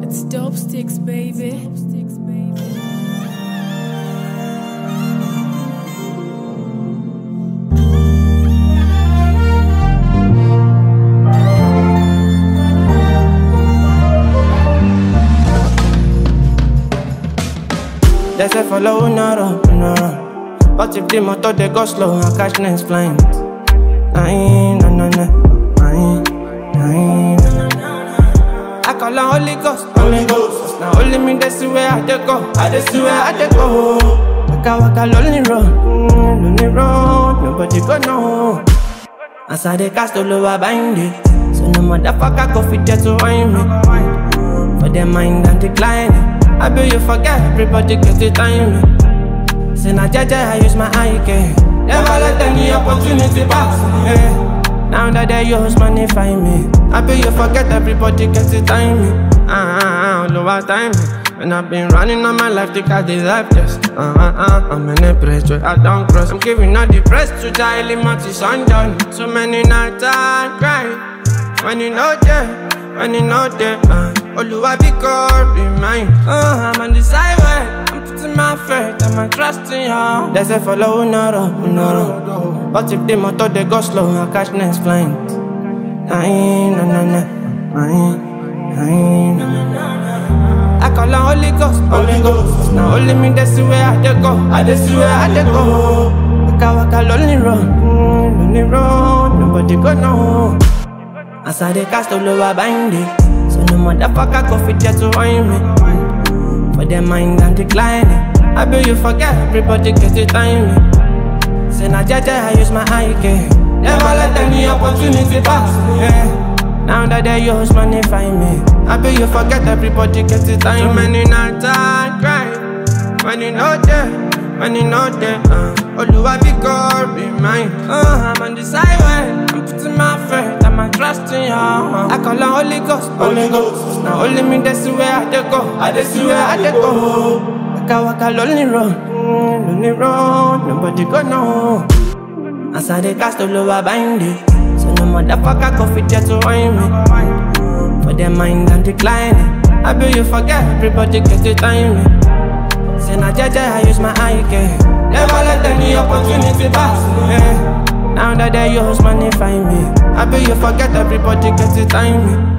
It's dope sticks, baby. They say follow no run, no run. But if the motor they go slow, I catch next flying. Aye, na na na, aye, aye, na na na. I call on Holy Ghost, Holy Ghost. Now only me they see where I dey go, I dey see where I dey go. Waka waka lonely road, mm, lonely road, nobody go know. As I dey cast all over bind it, so no motherfucker go fit just to wind me. For their mind and decline I bet you forget everybody get the time Say na jaja I use my eye care Never let any opportunity pass me yeah. Now that they use money find me I bet you forget everybody get the time Ah ah ah all over time and I've been running on my life, think I deserve this. Uh uh uh, I'm in a place where I don't cross. I'm giving all the press to Charlie Marty Sundown. So many nights I cry. When you know that, when you know that, uh, Oluwa be God, be mine. Uh, I'm on the sideway, I'm putting my faith and my trust in you. They say follow no road, no road. But if the motor they go slow, I catch next flying. Aye, na na na, aye, aye, na na na. I call on Holy Ghost, Holy Ghost. Now only me they see where I dey go, I dey see where I dey go. Waka waka lonely road, mm, lonely road, nobody go know. As I dey cast all over bind it So no motherfucker go fit just to wind me For their mind and declining I bet you forget everybody get the time Say na jaja I use my eye care Never let any opportunity pass me yeah. Now that they use money find me I bet you forget everybody get the time Too many nights I cry When you know that when you know that, uh, Oluwa be God, be mine. Uh, I'm on the sideway, I'm putting my faith and my trust in you. Uh, I call on Holy Ghost, Holy Ghost. Now only me they see where I dey go, I dey see where I dey go. Waka waka lonely road, mm, lonely road, nobody go know. As I dey cast all over bind it, so no motherfucker go fit just to wind me. For their mind and declining, I bet you forget everybody get the time. Say na jaja I use my eye care Never let any opportunity pass me yeah. Now that they use money find me I bet you forget everybody get the time